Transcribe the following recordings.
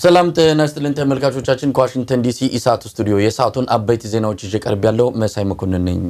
ሰላም ጤና ይስጥልን ተመልካቾቻችን፣ ከዋሽንግተን ዲሲ ኢሳት ስቱዲዮ የሰዓቱን አበይት ዜናዎች ይዤ ቀርብ ያለው መሳይ መኮንን ነኝ።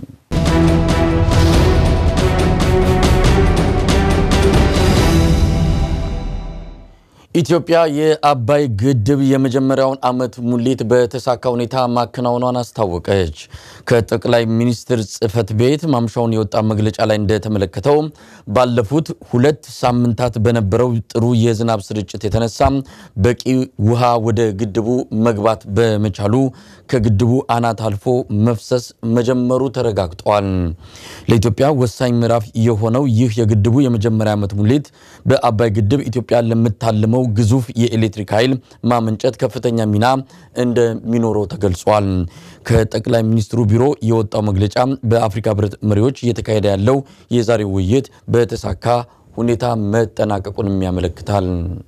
ኢትዮጵያ የአባይ ግድብ የመጀመሪያውን ዓመት ሙሌት በተሳካ ሁኔታ ማከናወኗን አስታወቀች። ከጠቅላይ ሚኒስትር ጽሕፈት ቤት ማምሻውን የወጣ መግለጫ ላይ እንደተመለከተው ባለፉት ሁለት ሳምንታት በነበረው ጥሩ የዝናብ ስርጭት የተነሳ በቂ ውሃ ወደ ግድቡ መግባት በመቻሉ ከግድቡ አናት አልፎ መፍሰስ መጀመሩ ተረጋግጧል። ለኢትዮጵያ ወሳኝ ምዕራፍ የሆነው ይህ የግድቡ የመጀመሪያ ዓመት ሙሌት በአባይ ግድብ ኢትዮጵያ ለምታልመው ግዙፍ የኤሌክትሪክ ኃይል ማመንጨት ከፍተኛ ሚና እንደሚኖረው ተገልጿል። ከጠቅላይ ሚኒስትሩ ቢሮ የወጣው መግለጫ በአፍሪካ ሕብረት መሪዎች እየተካሄደ ያለው የዛሬው ውይይት በተሳካ ሁኔታ መጠናቀቁንም ያመለክታል።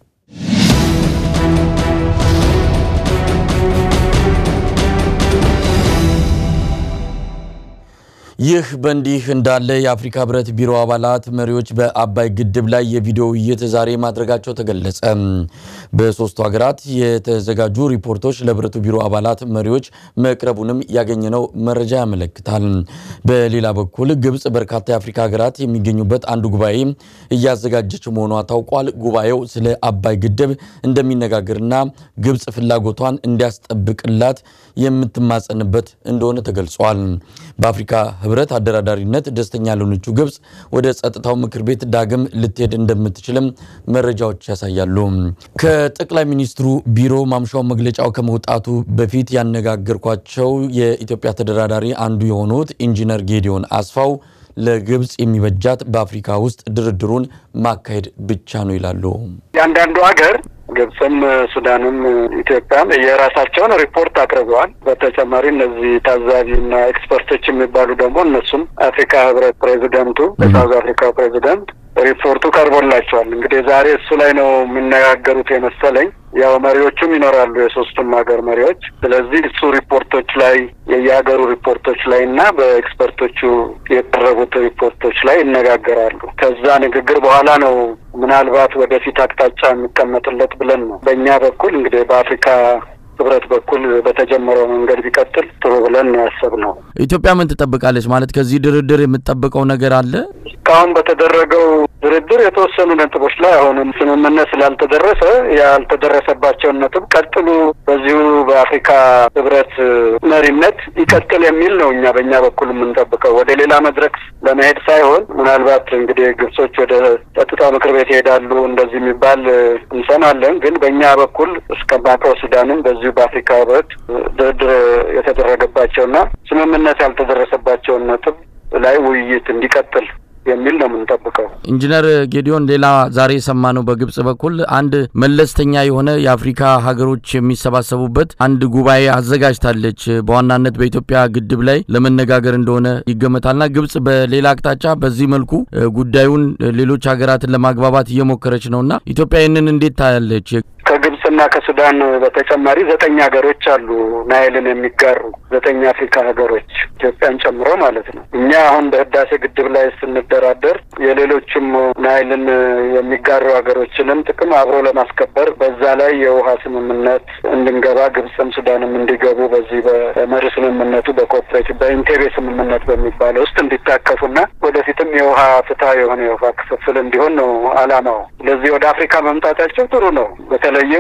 ይህ በእንዲህ እንዳለ የአፍሪካ ህብረት ቢሮ አባላት መሪዎች በአባይ ግድብ ላይ የቪዲዮ ውይይት ዛሬ ማድረጋቸው ተገለጸ። በሶስቱ ሀገራት የተዘጋጁ ሪፖርቶች ለህብረቱ ቢሮ አባላት መሪዎች መቅረቡንም ያገኘነው መረጃ ያመለክታል። በሌላ በኩል ግብፅ በርካታ የአፍሪካ ሀገራት የሚገኙበት አንዱ ጉባኤ እያዘጋጀች መሆኗ ታውቋል። ጉባኤው ስለ አባይ ግድብ እንደሚነጋገርና ግብፅ ፍላጎቷን እንዲያስጠብቅላት የምትማጸንበት እንደሆነ ተገልጿል። በአፍሪካ ህብረት አደራዳሪነት ደስተኛ ያልሆነችው ግብፅ ወደ ጸጥታው ምክር ቤት ዳግም ልትሄድ እንደምትችልም መረጃዎች ያሳያሉ። ከጠቅላይ ሚኒስትሩ ቢሮ ማምሻው መግለጫው ከመውጣቱ በፊት ያነጋገርኳቸው የኢትዮጵያ ተደራዳሪ አንዱ የሆኑት ኢንጂነር ጌዲዮን አስፋው ለግብፅ የሚበጃት በአፍሪካ ውስጥ ድርድሩን ማካሄድ ብቻ ነው ይላሉ። የአንዳንዱ ሀገር ግብፅም፣ ሱዳንም፣ ኢትዮጵያም የራሳቸውን ሪፖርት አቅርበዋል። በተጨማሪ እነዚህ ታዛቢና ኤክስፐርቶች የሚባሉ ደግሞ እነሱም አፍሪካ ህብረት ፕሬዚደንቱ የሳውዝ አፍሪካው ፕሬዚደንት ሪፖርቱ ቀርቦላቸዋል። እንግዲህ ዛሬ እሱ ላይ ነው የሚነጋገሩት የመሰለኝ። ያው መሪዎቹም ይኖራሉ የሶስቱም ሀገር መሪዎች። ስለዚህ እሱ ሪፖርቶች ላይ የየሀገሩ ሪፖርቶች ላይ እና በኤክስፐርቶቹ የቀረቡት ሪፖርቶች ላይ ይነጋገራሉ። ከዛ ንግግር በኋላ ነው ምናልባት ወደፊት አቅጣጫ የሚቀመጥለት ብለን ነው በእኛ በኩል እንግዲህ በአፍሪካ ህብረት በኩል በተጀመረው መንገድ ቢቀጥል ጥሩ ብለን ነው ያሰብነው። ኢትዮጵያ ምን ትጠብቃለች? ማለት ከዚህ ድርድር የምትጠብቀው ነገር አለ? እስካሁን በተደረገው ድርድር የተወሰኑ ነጥቦች ላይ አሁንም ስምምነት ስላልተደረሰ ያልተደረሰባቸውን ነጥብ ቀጥሉ፣ በዚሁ በአፍሪካ ህብረት መሪነት ይቀጥል የሚል ነው እኛ በእኛ በኩል የምንጠብቀው ወደ ሌላ መድረክ ለመሄድ ሳይሆን ምናልባት እንግዲህ ግብጾች ወደ ጸጥታው ምክር ቤት ይሄዳሉ እንደዚህ የሚባል እንሰማለን። ግን በእኛ በኩል እስከማውቀው ሱዳንም በዚሁ በአፍሪካ ህብረት ድርድር የተደረገባቸውና ስምምነት ያልተደረሰባቸውን ነጥብ ላይ ውይይት እንዲቀጥል የሚል ነው የምንጠብቀው። ኢንጂነር ጌዲዮን፣ ሌላ ዛሬ የሰማነው በግብጽ በኩል አንድ መለስተኛ የሆነ የአፍሪካ ሀገሮች የሚሰባሰቡበት አንድ ጉባኤ አዘጋጅታለች። በዋናነት በኢትዮጵያ ግድብ ላይ ለመነጋገር እንደሆነ ይገመታልና ግብጽ በሌላ አቅጣጫ በዚህ መልኩ ጉዳዩን ሌሎች ሀገራትን ለማግባባት እየሞከረች ነውና ኢትዮጵያ ይህንን እንዴት ታያለች? ከግብጽና ከሱዳን በተጨማሪ ዘጠኝ ሀገሮች አሉ ናይልን የሚጋሩ ዘጠኝ አፍሪካ ሀገሮች ኢትዮጵያን ጨምሮ ማለት ነው። እኛ አሁን በህዳሴ ግድብ ላይ ስንደራደር የሌሎችም ናይልን የሚጋሩ ሀገሮችንም ጥቅም አብሮ ለማስከበር በዛ ላይ የውሃ ስምምነት እንድንገባ ግብጽም ሱዳንም እንዲገቡ በዚህ በመሪ ስምምነቱ በኮኦፕሬቲቭ በኢንቴቤ ስምምነት በሚባለው ውስጥ እንዲታቀፉና ወደፊትም የውሃ ፍትሀ የሆነ የውሃ ክፍፍል እንዲሆን ነው አላማው። ስለዚህ ወደ አፍሪካ መምጣታቸው ጥሩ ነው። በተለይም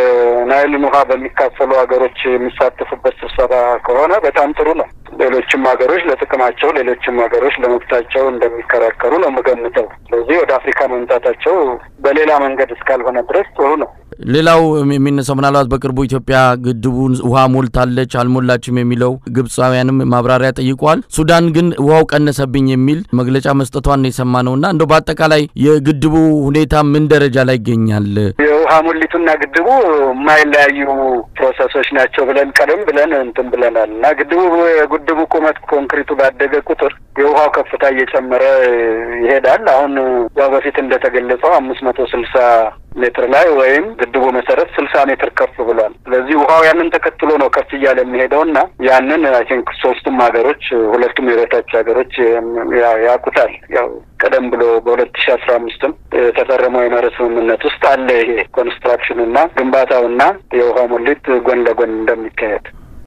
የናይልን ውሃ በሚካፈሉ ሀገሮች የሚሳተፉበት ስብሰባ ከሆነ በጣም ጥሩ ነው። ሌሎችም ሀገሮች ለጥቅማቸው፣ ሌሎችም ሀገሮች ለመብታቸው እንደሚከራከሩ ነው የምገምተው። ስለዚህ ወደ አፍሪካ መምጣታቸው በሌላ መንገድ እስካልሆነ ድረስ ጥሩ ነው። ሌላው የሚነሳው ምናልባት በቅርቡ ኢትዮጵያ ግድቡን ውሃ ሞልታለች አልሞላችም የሚለው ግብፃውያንም ማብራሪያ ጠይቀዋል። ሱዳን ግን ውሃው ቀነሰብኝ የሚል መግለጫ መስጠቷን የሰማ ነውና እንደው በአጠቃላይ የግድቡ ሁኔታ ምን ደረጃ ላይ ይገኛል? የውሃ ሙሊቱና ግድቡ የማይለያዩ ፕሮሰሶች ናቸው ብለን ቀደም ብለን እንትን ብለናል እና ግድቡ የግድቡ ቁመት ኮንክሪቱ ባደገ ቁጥር የውሃው ከፍታ እየጨመረ ይሄዳል። አሁን ያው በፊት እንደተገለጸው አምስት መቶ ስልሳ ሜትር ላይ ወይም ግድቡ መሰረት ስልሳ ሜትር ከፍ ብሏል። ስለዚህ ውሃው ያንን ተከትሎ ነው ከፍ እያለ የሚሄደው እና ያንን አይ ቲንክ ሶስቱም ሀገሮች ሁለቱም የበታች ሀገሮች ያውቁታል። ያው ቀደም ብሎ በሁለት ሺ አስራ አምስትም የተፈረመው የመርህ ስምምነት ውስጥ አለ ይሄ ኮንስትራክሽኑ እና ግንባታውና የውሃ ሙሊት ጎን ለጎን እንደሚካሄድ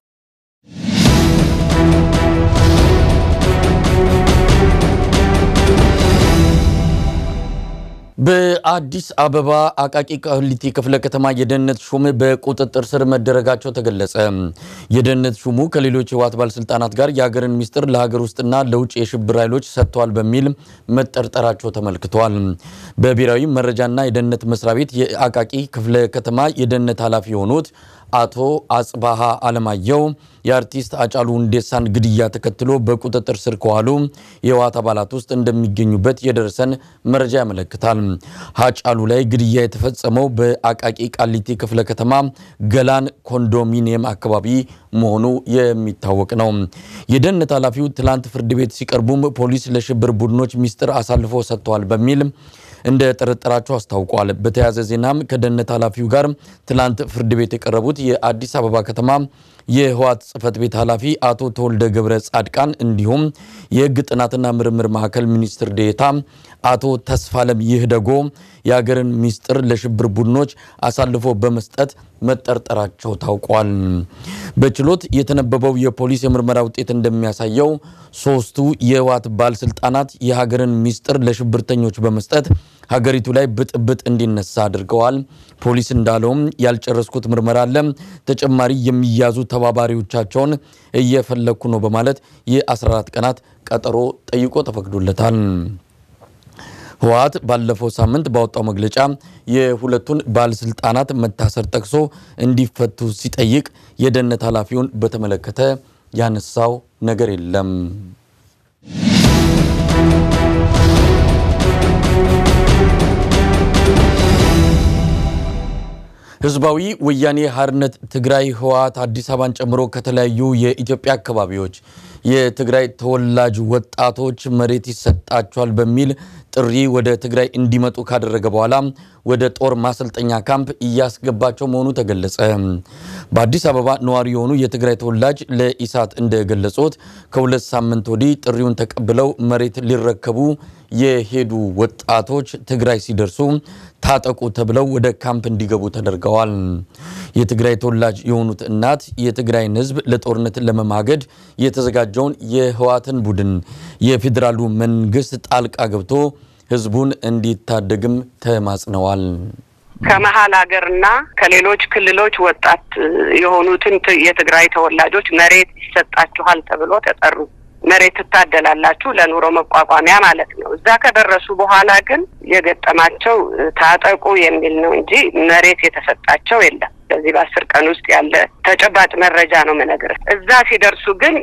በአዲስ አበባ አቃቂ ቃሊቲ ክፍለ ከተማ የደህንነት ሹም በቁጥጥር ስር መደረጋቸው ተገለጸ። የደህንነት ሹሙ ከሌሎች የህወሓት ባለስልጣናት ጋር የሀገርን ሚስጥር ለሀገር ውስጥና ለውጭ የሽብር ኃይሎች ሰጥተዋል በሚል መጠርጠራቸው ተመልክቷል። በብሔራዊ መረጃና የደህንነት መስሪያ ቤት የአቃቂ ክፍለ ከተማ የደህንነት ኃላፊ የሆኑት አቶ አጽባሃ አለማየሁ የአርቲስት አጫሉ ሁንዴሳን ግድያ ተከትሎ በቁጥጥር ስር ከዋሉ የህወሓት አባላት ውስጥ እንደሚገኙበት የደረሰን መረጃ ያመለክታል። አጫሉ ላይ ግድያ የተፈጸመው በአቃቂ ቃሊቲ ክፍለ ከተማ ገላን ኮንዶሚኒየም አካባቢ መሆኑ የሚታወቅ ነው። የደህንነት ኃላፊው ትላንት ፍርድ ቤት ሲቀርቡም ፖሊስ ለሽብር ቡድኖች ሚስጥር አሳልፎ ሰጥተዋል በሚል እንደ ጠረጠራቸው አስታውቋል። በተያያዘ ዜናም ከደህንነት ኃላፊው ጋር ትላንት ፍርድ ቤት የቀረቡት የአዲስ አበባ ከተማ የህወሓት ጽህፈት ቤት ኃላፊ አቶ ተወልደ ገብረ ጻድቃን እንዲሁም የህግ ጥናትና ምርምር ማዕከል ሚኒስትር ዴኤታ አቶ ተስፋለም ይህደጎ የሀገርን ሚስጥር ለሽብር ቡድኖች አሳልፎ በመስጠት መጠርጠራቸው ታውቋል። በችሎት የተነበበው የፖሊስ የምርመራ ውጤት እንደሚያሳየው ሶስቱ የህወሓት ባለስልጣናት የሀገርን ሚስጥር ለሽብርተኞች በመስጠት ሀገሪቱ ላይ ብጥብጥ እንዲነሳ አድርገዋል። ፖሊስ እንዳለውም ያልጨረስኩት ምርመራ አለ፣ ተጨማሪ የሚያዙ ተባባሪዎቻቸውን እየፈለግኩ ነው በማለት የ14 ቀናት ቀጠሮ ጠይቆ ተፈቅዶለታል። ህወሓት ባለፈው ሳምንት ባወጣው መግለጫ የሁለቱን ባለስልጣናት መታሰር ጠቅሶ እንዲፈቱ ሲጠይቅ የደህንነት ኃላፊውን በተመለከተ ያነሳው ነገር የለም። ህዝባዊ ወያኔ ሓርነት ትግራይ ህወሓት አዲስ አበባን ጨምሮ ከተለያዩ የኢትዮጵያ አካባቢዎች የትግራይ ተወላጅ ወጣቶች መሬት ይሰጣቸዋል በሚል ጥሪ ወደ ትግራይ እንዲመጡ ካደረገ በኋላ ወደ ጦር ማሰልጠኛ ካምፕ እያስገባቸው መሆኑ ተገለጸ። በአዲስ አበባ ነዋሪ የሆኑ የትግራይ ተወላጅ ለኢሳት እንደገለጹት ከሁለት ሳምንት ወዲህ ጥሪውን ተቀብለው መሬት ሊረከቡ የሄዱ ወጣቶች ትግራይ ሲደርሱ ታጠቁ ተብለው ወደ ካምፕ እንዲገቡ ተደርገዋል። የትግራይ ተወላጅ የሆኑት እናት የትግራይን ህዝብ ለጦርነት ለመማገድ የተዘጋጀውን የህወሓትን ቡድን የፌዴራሉ መንግስት ጣልቃ ገብቶ ህዝቡን እንዲታደግም ተማጽነዋል። ከመሀል ሀገርና ከሌሎች ክልሎች ወጣት የሆኑትን የትግራይ ተወላጆች መሬት ይሰጣችኋል ተብሎ ተጠሩ። መሬት ትታደላላችሁ ለኑሮ መቋቋሚያ ማለት ነው። እዛ ከደረሱ በኋላ ግን የገጠማቸው ታጠቁ የሚል ነው እንጂ መሬት የተሰጣቸው የለም። በዚህ በአስር ቀን ውስጥ ያለ ተጨባጭ መረጃ ነው የምነግርህ። እዛ ሲደርሱ ግን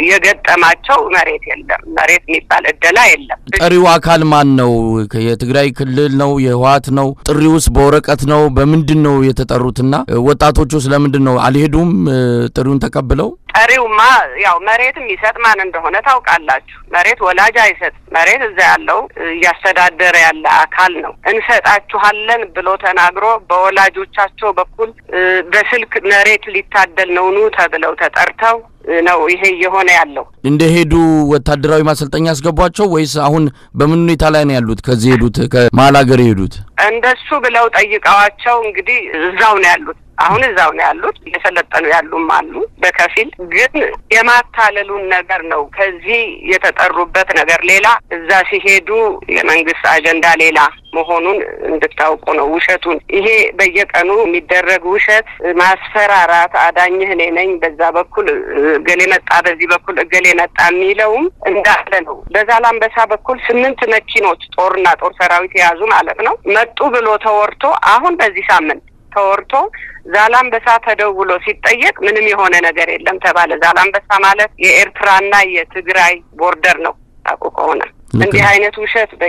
የገጠማቸው መሬት የለም። መሬት የሚባል እደላ የለም። ጠሪው አካል ማን ነው? የትግራይ ክልል ነው? የህወሓት ነው? ጥሪውስ በወረቀት ነው? በምንድን ነው የተጠሩትና ወጣቶቹ ስለምንድን ነው አልሄዱም? ጥሪውን ተቀብለው ጠሪውማ ያው መሬትም ይሰጥ ማን እንደሆነ ታውቃላችሁ። መሬት ወላጅ አይሰጥ። መሬት እዛ ያለው እያስተዳደረ ያለ አካል ነው። እንሰጣችኋለን ብሎ ተናግሮ በወላጆቻቸው በኩል በስልክ መሬት ሊታደል ነው ኑ ተብለው ተጠርተው ነው ይሄ እየሆነ ያለው። እንደሄዱ ወታደራዊ ማሰልጠኛ ያስገቧቸው ወይስ አሁን በምን ሁኔታ ላይ ነው ያሉት? ከዚህ ሄዱት ከመሀል ሀገር የሄዱት እንደሱ ብለው ጠይቀዋቸው እንግዲህ እዛው ነው ያሉት። አሁን እዛው ነው ያሉት። እየሰለጠኑ ያሉም አሉ በከፊል ግን የማታለሉን ነገር ነው። ከዚህ የተጠሩበት ነገር ሌላ፣ እዛ ሲሄዱ የመንግስት አጀንዳ ሌላ መሆኑን እንድታውቁ ነው። ውሸቱን ይሄ በየቀኑ የሚደረግ ውሸት፣ ማስፈራራት፣ አዳኝህ እኔ ነኝ፣ በዛ በኩል እገሌ መጣ፣ በዚህ በኩል እገሌ መጣ የሚለውም እንዳለ ነው። በዛላምበሳ በኩል ስምንት መኪኖች ጦርና ጦር ሰራዊት የያዙ ማለት ነው መጡ ብሎ ተወርቶ አሁን በዚህ ሳምንት ተወርቶ ዛላምበሳ ተደውሎ ሲጠየቅ ምንም የሆነ ነገር የለም ተባለ። ዛላምበሳ ማለት የኤርትራና የትግራይ ቦርደር ነው። ታውቁ ከሆነ እንዲህ አይነት ውሸት በየጊዜው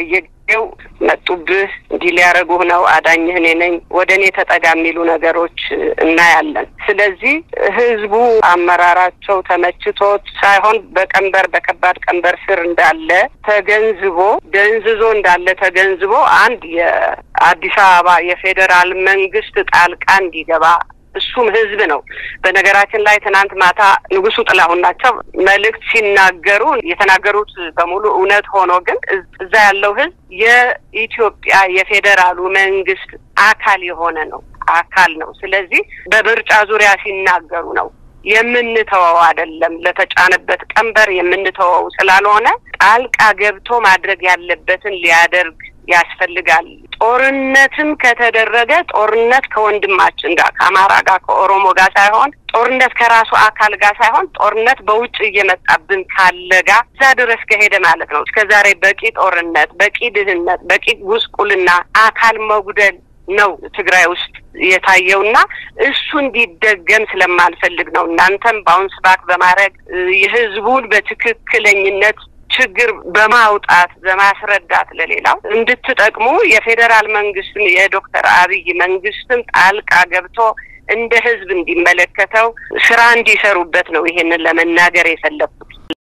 ው መጡብህ፣ እንዲህ ሊያደርጉህ ነው፣ አዳኝህ እኔ ነኝ፣ ወደ እኔ ተጠጋ የሚሉ ነገሮች እናያለን። ስለዚህ ህዝቡ አመራራቸው ተመችቶት ሳይሆን በቀንበር በከባድ ቀንበር ስር እንዳለ ተገንዝቦ ደንዝዞ እንዳለ ተገንዝቦ አንድ የአዲስ አበባ የፌዴራል መንግስት ጣልቃ እንዲገባ እሱም ህዝብ ነው። በነገራችን ላይ ትናንት ማታ ንጉሱ ጥላሁን ናቸው መልእክት ሲናገሩ የተናገሩት በሙሉ እውነት ሆኖ ግን እዛ ያለው ህዝብ የኢትዮጵያ የፌዴራሉ መንግስት አካል የሆነ ነው አካል ነው። ስለዚህ በምርጫ ዙሪያ ሲናገሩ ነው የምንተወው አይደለም። ለተጫነበት ቀንበር የምንተወው ስላልሆነ ጣልቃ ገብቶ ማድረግ ያለበትን ሊያደርግ ያስፈልጋል። ጦርነትም ከተደረገ ጦርነት ከወንድማችን ጋር ከአማራ ጋር ከኦሮሞ ጋር ሳይሆን ጦርነት ከራሱ አካል ጋር ሳይሆን ጦርነት በውጭ እየመጣብን ካለ ጋር እዛ ድረስ ከሄደ ማለት ነው። እስከ ዛሬ በቂ ጦርነት፣ በቂ ድህነት፣ በቂ ጉስቁልና፣ አካል መጉደል ነው ትግራይ ውስጥ የታየውና እሱ እንዲደገም ስለማልፈልግ ነው። እናንተም ባውንስ ባክ በማድረግ የህዝቡን በትክክለኝነት ችግር በማውጣት በማስረዳት ለሌላው እንድትጠቅሙ የፌዴራል መንግስትም የዶክተር አብይ መንግስትም ጣልቃ ገብቶ እንደ ህዝብ እንዲመለከተው ስራ እንዲሰሩበት ነው ይሄንን ለመናገር የፈለኩት።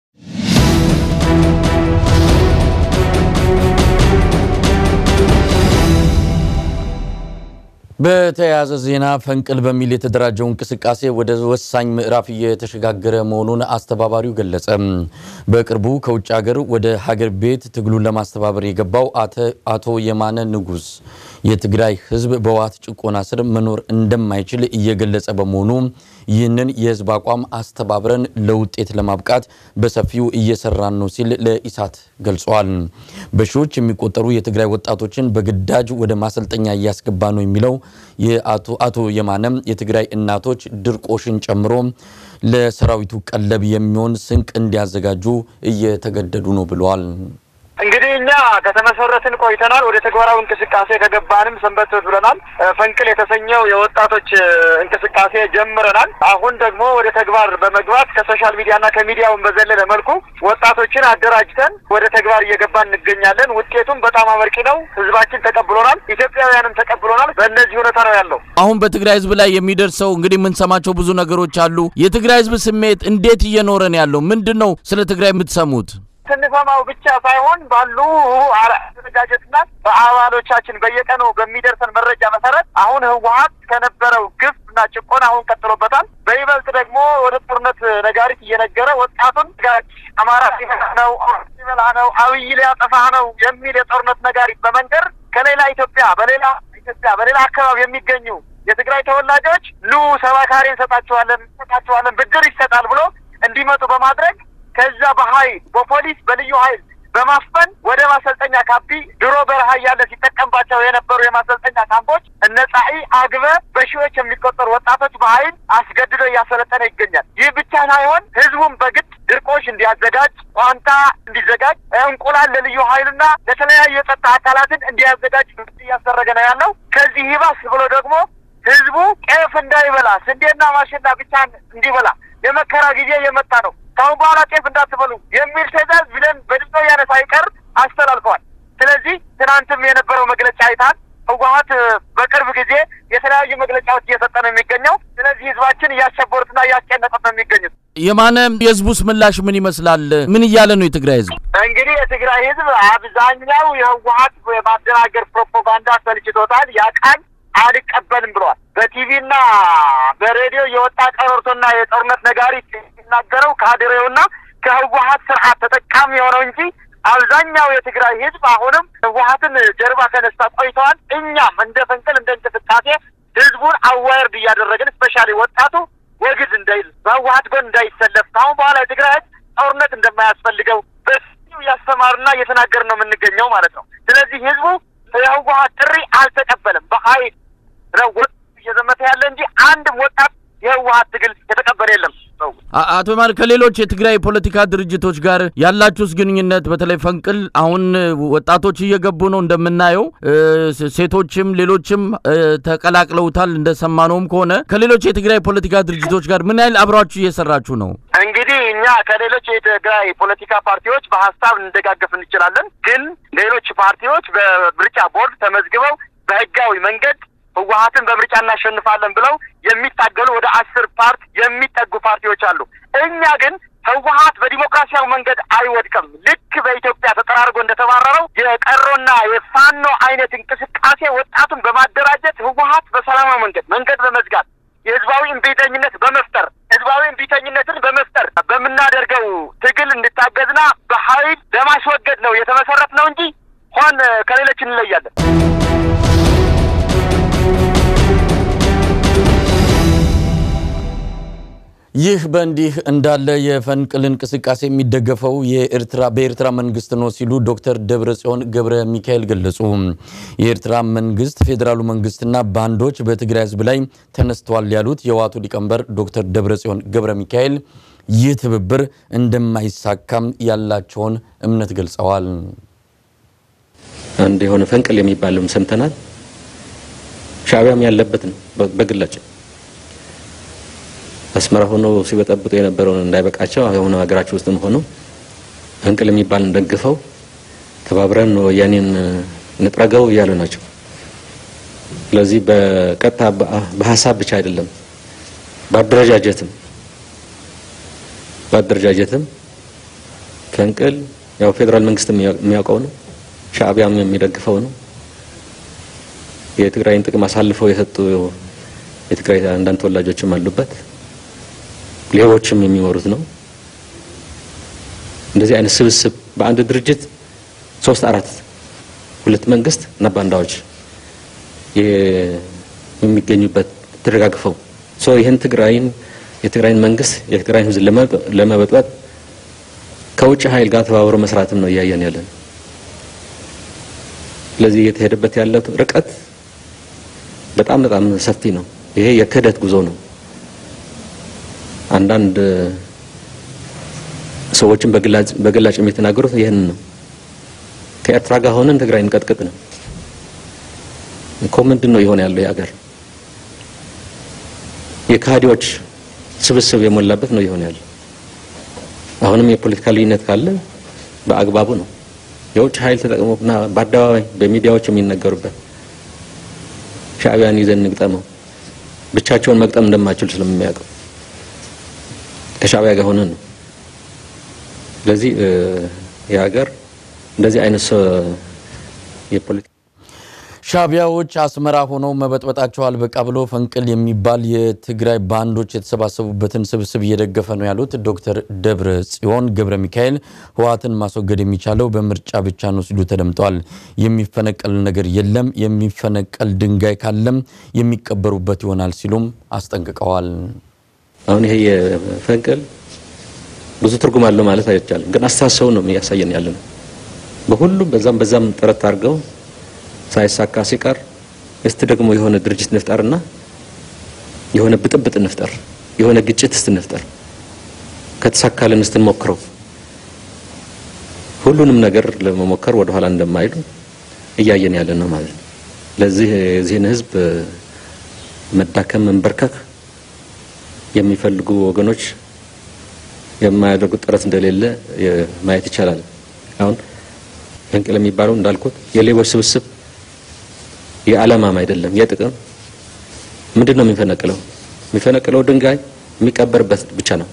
በተያያዘ ዜና ፈንቅል በሚል የተደራጀው እንቅስቃሴ ወደ ወሳኝ ምዕራፍ እየተሸጋገረ መሆኑን አስተባባሪው ገለጸ። በቅርቡ ከውጭ ሀገር ወደ ሀገር ቤት ትግሉን ለማስተባበር የገባው አቶ የማነ ንጉስ የትግራይ ህዝብ በህወሓት ጭቆና ስር መኖር እንደማይችል እየገለጸ በመሆኑ ይህንን የህዝብ አቋም አስተባብረን ለውጤት ለማብቃት በሰፊው እየሰራን ነው ሲል ለኢሳት ገልጿል። በሺዎች የሚቆጠሩ የትግራይ ወጣቶችን በግዳጅ ወደ ማሰልጠኛ እያስገባ ነው የሚለው የአቶ የማነም የትግራይ እናቶች ድርቆሽን ጨምሮ ለሰራዊቱ ቀለብ የሚሆን ስንቅ እንዲያዘጋጁ እየተገደዱ ነው ብለዋል። እንግዲህ እኛ ከተመሰረትን ቆይተናል። ወደ ተግባራዊ እንቅስቃሴ ከገባንም ሰንበት ብለናል። ፈንቅል የተሰኘው የወጣቶች እንቅስቃሴ ጀምረናል። አሁን ደግሞ ወደ ተግባር በመግባት ከሶሻል ሚዲያና ከሚዲያውን በዘለለ መልኩ ወጣቶችን አደራጅተን ወደ ተግባር እየገባን እንገኛለን። ውጤቱም በጣም አመርቂ ነው። ህዝባችን ተቀብሎናል፣ ኢትዮጵያውያንም ተቀብሎናል። በእነዚህ ሁኔታ ነው ያለው። አሁን በትግራይ ህዝብ ላይ የሚደርሰው እንግዲህ የምንሰማቸው ብዙ ነገሮች አሉ። የትግራይ ህዝብ ስሜት እንዴት እየኖረ ነው ያለው? ምንድን ነው ስለ ትግራይ የምትሰሙት? ስንሰማው ብቻ ሳይሆን ባሉ አደረጃጀትና በአባሎቻችን በየቀኑ በሚደርሰን መረጃ መሰረት አሁን ህወሀት ከነበረው ግፍ እና ጭቆና አሁን ቀጥሎበታል። በይበልጥ ደግሞ ወደ ጦርነት ነጋሪት እየነገረ ወጣቱን አማራ ሊበላ ነው፣ ሊበላ ነው፣ አብይ ሊያጠፋ ነው የሚል የጦርነት ነጋሪት በመንገር ከሌላ ኢትዮጵያ በሌላ ኢትዮጵያ በሌላ አካባቢ የሚገኙ የትግራይ ተወላጆች ሉ ሰባካሪ እንሰጣቸዋለን እንሰጣቸዋለን ብድር ይሰጣል ብሎ እንዲመጡ በማድረግ ከዛ በኃይል በፖሊስ በልዩ ኃይል በማፈን ወደ ማሰልጠኛ ካምፒ ድሮ በረሃ እያለ ሲጠቀምባቸው የነበሩ የማሰልጠኛ ካምፖች እነ ጻኢ አግበ በሺዎች የሚቆጠሩ ወጣቶች በኃይል አስገድዶ እያሰለጠነ ይገኛል። ይህ ብቻ ሳይሆን ህዝቡም በግድ ድርቆሽ እንዲያዘጋጅ፣ ቋንጣ እንዲዘጋጅ፣ እንቁላል ለልዩ ኃይልና ለተለያዩ የጸጥታ አካላትን እንዲያዘጋጅ እያስደረገ ነው ያለው። ከዚህ ይባስ ብሎ ደግሞ ህዝቡ ጤፍ እንዳይበላ ስንዴና ማሽላ ብቻ እንዲበላ የመከራ ጊዜ እየመጣ ነው ከአሁን በኋላ ጤፍ እንዳትበሉ የሚል ትዕዛዝ ብለን በድምፅ ወያነ ሳይቀር አስተላልፈዋል። ስለዚህ ትናንትም የነበረው መግለጫ አይታል። ህወሀት በቅርብ ጊዜ የተለያዩ መግለጫዎች እየሰጠ ነው የሚገኘው። ስለዚህ ህዝባችን እያሸበሩትና እያስጨነቁት ነው የሚገኙት። የማነ የህዝቡስ ምላሽ ምን ይመስላል? ምን እያለ ነው የትግራይ ህዝብ? እንግዲህ የትግራይ ህዝብ አብዛኛው የህወሀት የማደናገር ፕሮፓጋንዳ ሰልችቶታል። ያቃል አልቀበልም ብለዋል። በቲቪና በሬዲዮ የወጣ ቀረርቶና የጦርነት ነጋሪት የሚናገረው ካድሬውና ከህወሀት ስርዓት ተጠቃሚ የሆነው እንጂ አብዛኛው የትግራይ ህዝብ አሁንም ህወሀትን ጀርባ ተነስታ ቆይተዋል። እኛም እንደ ፈንቅል እንደ እንቅስቃሴ ህዝቡን አዋርድ እያደረግን ስፔሻሊ ወጣቱ ወግዝ እንዳይል በህወሀት ጎን እንዳይሰለፍ ከአሁን በኋላ የትግራይ ህዝብ ጦርነት እንደማያስፈልገው በሰፊው እያስተማርና እየተናገርን ነው የምንገኘው ማለት ነው። ስለዚህ ህዝቡ የህወሀት ጥሪ አልተቀበለም። በሀይል ነው እየዘመተ ያለ እንጂ አንድም ወጣት የህወሀት ትግል የተቀበለ የለም። አቶ ማር ከሌሎች የትግራይ ፖለቲካ ድርጅቶች ጋር ያላችሁስ ግንኙነት በተለይ ፈንቅል አሁን ወጣቶች እየገቡ ነው እንደምናየው፣ ሴቶችም ሌሎችም ተቀላቅለውታል እንደሰማነውም ከሆነ ከሌሎች የትግራይ ፖለቲካ ድርጅቶች ጋር ምን ያህል አብራችሁ እየሰራችሁ ነው? እንግዲህ እኛ ከሌሎች የትግራይ ፖለቲካ ፓርቲዎች በሀሳብ እንደጋገፍ እንችላለን። ግን ሌሎች ፓርቲዎች በምርጫ ቦርድ ተመዝግበው በህጋዊ መንገድ ህወሀትን በምርጫ እናሸንፋለን ብለው የሚታገሉ ወደ አስር ፓርት የሚጠጉ ፓርቲዎች አሉ። እኛ ግን ህወሀት በዲሞክራሲያዊ መንገድ አይወድቅም። ልክ በኢትዮጵያ ተጠራርጎ እንደተባረረው የቀሮና የፋኖ አይነት እንቅስቃሴ ወጣቱን በማደራጀት ህወሀት በሰላማዊ መንገድ መንገድ በመዝጋት የህዝባዊ እምቢተኝነት በመፍጠር ህዝባዊ እምቢተኝነትን በመፍጠር በምናደርገው ትግል እንድታገዝና በኃይል ለማስወገድ ነው የተመሰረት ነው እንጂ ሆን ከሌሎች እንለያለን። ይህ በእንዲህ እንዳለ የፈንቅል እንቅስቃሴ የሚደገፈው የኤርትራ በኤርትራ መንግስት ነው ሲሉ ዶክተር ደብረጽዮን ገብረ ሚካኤል ገለጹ። የኤርትራ መንግስት ፌዴራሉ መንግስትና ባንዶች በትግራይ ህዝብ ላይ ተነስተዋል ያሉት የህወሓቱ ሊቀመንበር ዶክተር ደብረጽዮን ገብረ ሚካኤል ይህ ትብብር እንደማይሳካም ያላቸውን እምነት ገልጸዋል። አንድ የሆነ ፈንቅል የሚባልም ሰምተናል። ሻዕቢያም ያለበት ነው በግላጭ አስመራ ሆኖ ሲበጠብጡ የነበረውን እንዳይበቃቸው አሁን ሀገራቸው ውስጥም ሆነው ፈንቅል የሚባልን ደግፈው ተባብረን ወያኔን እንጥረገው እያሉ ናቸው። ስለዚህ በቀጥታ በሀሳብ ብቻ አይደለም፣ በአደረጃጀትም በአደረጃጀትም ፈንቅል ያው ፌዴራል መንግስት የሚያውቀው ነው፣ ሻዕቢያም የሚደግፈው ነው። የትግራይን ጥቅም አሳልፈው የሰጡ የትግራይ አንዳንድ ተወላጆችም አሉበት። ሌቦችም የሚመሩት ነው። እንደዚህ አይነት ስብስብ በአንድ ድርጅት ሶስት አራት ሁለት መንግስት እና ባንዳዎች የሚገኙበት ተደጋግፈው ሶ ይህን ትግራይን የትግራይን መንግስት የትግራይን ህዝብ ለመበጥበጥ ከውጭ ኃይል ጋር ተባብሮ መስራትም ነው እያየን ያለን። ስለዚህ እየተሄደበት ያለው ርቀት በጣም በጣም ሰፊ ነው። ይሄ የክህደት ጉዞ ነው። አንዳንድ ሰዎችን በግላጭ የሚተናገሩት ይህን ነው። ከኤርትራ ጋር ሆነን ትግራይ እንቀጥቅጥ ነው እኮ። ምንድን ነው የሆነ ያለው የሀገር የካህዲዎች ስብስብ የሞላበት ነው የሆነ ያለው። አሁንም የፖለቲካ ልዩነት ካለ በአግባቡ ነው የውጭ ኃይል ተጠቅሞና በአደባባይ በሚዲያዎች የሚነገሩበት ሻዕቢያን ይዘን እንግጠመው ብቻቸውን መግጠም እንደማይችሉ ስለሚያውቀው ከሻዕቢያ ጋር ሆነን ነው። ስለዚህ የሀገር እንደዚህ አይነት የፖለቲካ ሻዕቢያዎች አስመራ ሆነው መበጥበጣቸው አልበቃ ብሎ ፈንቅል የሚባል የትግራይ ባንዶች የተሰባሰቡበትን ስብስብ እየደገፈ ነው ያሉት ዶክተር ደብረ ጽዮን ገብረ ሚካኤል ህወሓትን ማስወገድ የሚቻለው በምርጫ ብቻ ነው ሲሉ ተደምጠዋል። የሚፈነቀል ነገር የለም፣ የሚፈነቀል ድንጋይ ካለም የሚቀበሩበት ይሆናል ሲሉም አስጠንቅቀዋል። አሁን ይሄ የፈንቅል ብዙ ትርጉም አለው ማለት አይቻልም፣ ግን አስተሳሰቡ ነው እያሳየን ያለ ነው። በሁሉም በዛም በዛም ጥረት አድርገው ሳይሳካ ሲቀር እስቲ ደግሞ የሆነ ድርጅት እንፍጠርና የሆነ ብጥብጥ እንፍጠር፣ የሆነ ግጭት እስቲ እንፍጠር፣ ከተሳካልን እስቲ እንሞክረው። ሁሉንም ነገር ለመሞከር ወደ ኋላ እንደማይሉ እያየን ያለ ነው ማለት ነው። ለዚህ የዚህን ህዝብ መዳከም መንበርከክ የሚፈልጉ ወገኖች የማያደርጉት ጥረት እንደሌለ ማየት ይቻላል። አሁን ፈንቅል የሚባለው እንዳልኩት የሌቦች ስብስብ የዓላማም አይደለም የጥቅም ምንድን ነው የሚፈነቅለው? የሚፈነቅለው ድንጋይ የሚቀበርበት ብቻ ነው።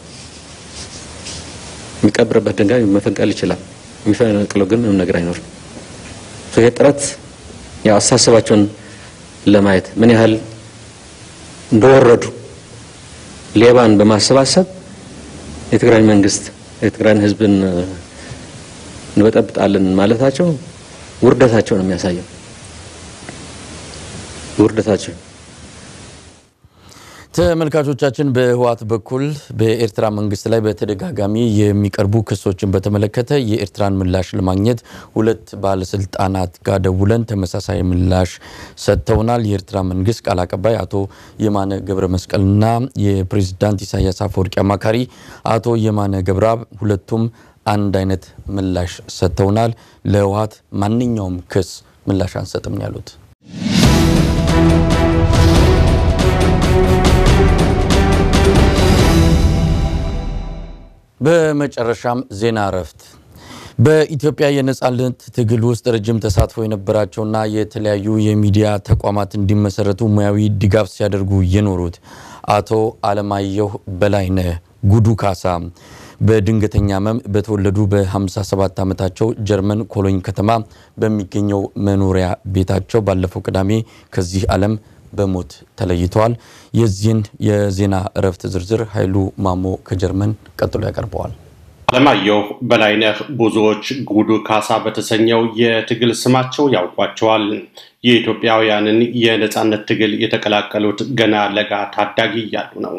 የሚቀበርበት ድንጋይ መፈንቀል ይችላል። የሚፈነቅለው ግን ምንም ነገር አይኖርም። ይሄ ጥረት ያው አስተሳሰባቸውን ለማየት ምን ያህል እንደወረዱ ሌባን በማሰባሰብ የትግራይ መንግስት የትግራይን ህዝብን እንበጠብጣለን ማለታቸው ውርደታቸው ነው የሚያሳየው። ውርደታቸው ተመልካቾቻችን በህወሓት በኩል በኤርትራ መንግስት ላይ በተደጋጋሚ የሚቀርቡ ክሶችን በተመለከተ የኤርትራን ምላሽ ለማግኘት ሁለት ባለስልጣናት ጋር ደውለን ተመሳሳይ ምላሽ ሰጥተውናል። የኤርትራ መንግስት ቃል አቀባይ አቶ የማነ ገብረ መስቀልና የፕሬዚዳንት ኢሳያስ አፈወርቂ አማካሪ አቶ የማነ ገብረአብ ሁለቱም አንድ አይነት ምላሽ ሰጥተውናል። ለህወሓት ማንኛውም ክስ ምላሽ አንሰጥም ያሉት በመጨረሻም ዜና እረፍት በኢትዮጵያ የነጻነት ትግል ውስጥ ረጅም ተሳትፎ የነበራቸውና የተለያዩ የሚዲያ ተቋማት እንዲመሰረቱ ሙያዊ ድጋፍ ሲያደርጉ የኖሩት አቶ አለማየሁ በላይነህ ጉዱ ካሳ በድንገተኛ ህመም በተወለዱ በ57 ዓመታቸው ጀርመን ኮሎኝ ከተማ በሚገኘው መኖሪያ ቤታቸው ባለፈው ቅዳሜ ከዚህ ዓለም በሞት ተለይተዋል። የዚህን የዜና እረፍት ዝርዝር ኃይሉ ማሞ ከጀርመን ቀጥሎ ያቀርበዋል። አለማየሁ በላይነህ ብዙዎች ጉዱ ካሳ በተሰኘው የትግል ስማቸው ያውቋቸዋል። የኢትዮጵያውያንን የነጻነት ትግል የተቀላቀሉት ገና ለጋ ታዳጊ እያሉ ነው።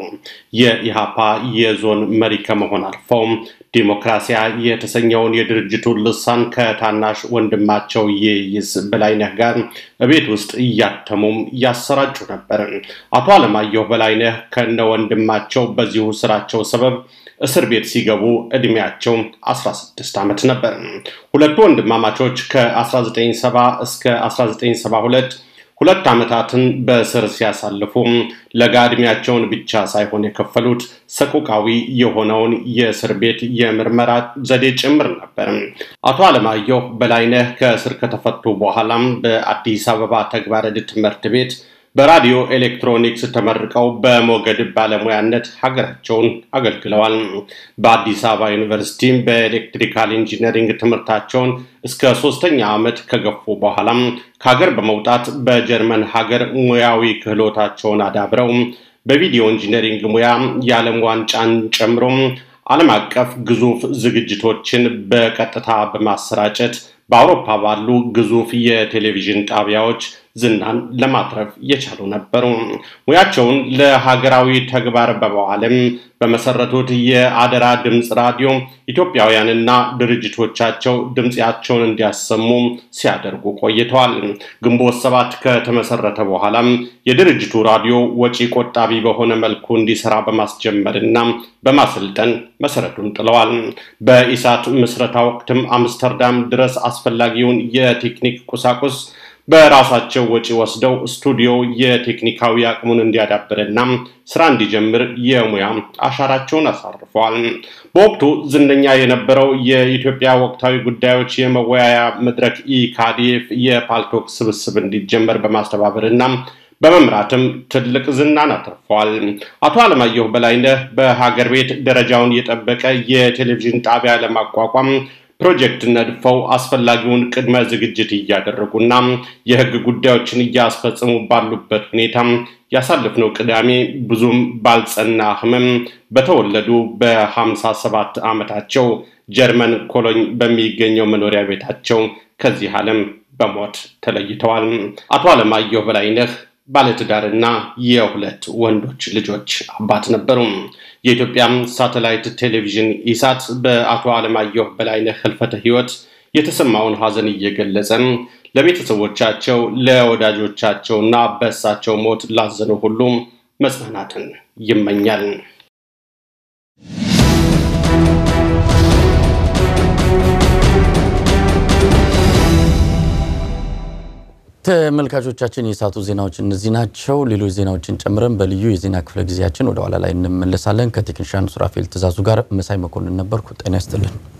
የኢሃፓ የዞን መሪ ከመሆን አልፈው ዲሞክራሲያ የተሰኘውን የድርጅቱን ልሳን ከታናሽ ወንድማቸው ይይዝ በላይነህ ጋር ቤት ውስጥ እያተሙም ያሰራጩ ነበር። አቶ አለማየሁ በላይነህ ከነ ወንድማቸው በዚሁ ስራቸው ሰበብ እስር ቤት ሲገቡ እድሜያቸው 16 ዓመት ነበር። ሁለቱ ወንድማማቾች ከ1970 እስከ 1972 ሁለት ዓመታትን በእስር ሲያሳልፉ ለጋ እድሜያቸውን ብቻ ሳይሆን የከፈሉት ሰቆቃዊ የሆነውን የእስር ቤት የምርመራ ዘዴ ጭምር ነበር። አቶ አለማየሁ በላይነህ ከእስር ከተፈቱ በኋላም በአዲስ አበባ ተግባረ ዕድ ትምህርት ቤት በራዲዮ ኤሌክትሮኒክስ ተመርቀው በሞገድ ባለሙያነት ሀገራቸውን አገልግለዋል። በአዲስ አበባ ዩኒቨርሲቲ በኤሌክትሪካል ኢንጂነሪንግ ትምህርታቸውን እስከ ሶስተኛ ዓመት ከገፉ በኋላም ከሀገር በመውጣት በጀርመን ሀገር ሙያዊ ክህሎታቸውን አዳብረው በቪዲዮ ኢንጂነሪንግ ሙያ የዓለም ዋንጫን ጨምሮ ዓለም አቀፍ ግዙፍ ዝግጅቶችን በቀጥታ በማሰራጨት በአውሮፓ ባሉ ግዙፍ የቴሌቪዥን ጣቢያዎች ዝናን ለማትረፍ የቻሉ ነበሩ። ሙያቸውን ለሀገራዊ ተግባር በመዋልም በመሰረቱት የአደራ ድምፅ ራዲዮ ኢትዮጵያውያንና ድርጅቶቻቸው ድምፃቸውን እንዲያሰሙ ሲያደርጉ ቆይተዋል። ግንቦት ሰባት ከተመሰረተ በኋላም የድርጅቱ ራዲዮ ወጪ ቆጣቢ በሆነ መልኩ እንዲሰራ በማስጀመርና በማሰልጠን መሰረቱን ጥለዋል። በኢሳት ምስረታ ወቅትም አምስተርዳም ድረስ አስፈላጊውን የቴክኒክ ቁሳቁስ በራሳቸው ወጪ ወስደው ስቱዲዮ የቴክኒካዊ አቅሙን እንዲያዳብርና ስራ እንዲጀምር የሙያ አሻራቸውን አሳርፈዋል። በወቅቱ ዝነኛ የነበረው የኢትዮጵያ ወቅታዊ ጉዳዮች የመወያያ መድረክ ኢካዲኤፍ የፓልቶክ ስብስብ እንዲጀመር በማስተባበርና በመምራትም ትልቅ ዝናን አትርፈዋል። አቶ አለማየሁ በላይነህ በሀገር ቤት ደረጃውን የጠበቀ የቴሌቪዥን ጣቢያ ለማቋቋም ፕሮጀክት ነድፈው አስፈላጊውን ቅድመ ዝግጅት እያደረጉና የሕግ ጉዳዮችን እያስፈጸሙ ባሉበት ሁኔታ ያሳለፍነው ቅዳሜ ብዙም ባልጸና ህመም በተወለዱ በሀምሳ ሰባት ዓመታቸው ጀርመን ኮሎኝ በሚገኘው መኖሪያ ቤታቸው ከዚህ ዓለም በሞት ተለይተዋል። አቶ አለማየሁ በላይነህ ባለትዳርና የሁለት ወንዶች ልጆች አባት ነበሩ። የኢትዮጵያ ሳተላይት ቴሌቪዥን ኢሳት በአቶ አለማየሁ በላይነህ ህልፈተ ህይወት የተሰማውን ሀዘን እየገለጸ ለቤተሰቦቻቸው፣ ለወዳጆቻቸውና በእሳቸው ሞት ላዘኑ ሁሉ መጽናናትን ይመኛል። ተመልካቾቻችን የሰዓቱ ዜናዎች እነዚህ ናቸው። ሌሎች ዜናዎችን ጨምረን በልዩ የዜና ክፍለ ጊዜያችን ወደ ኋላ ላይ እንመለሳለን። ከቴክኒሻን ሱራፌል ትእዛዙ ጋር መሳይ መኮንን ነበርኩ። ጤና ይስጥልን።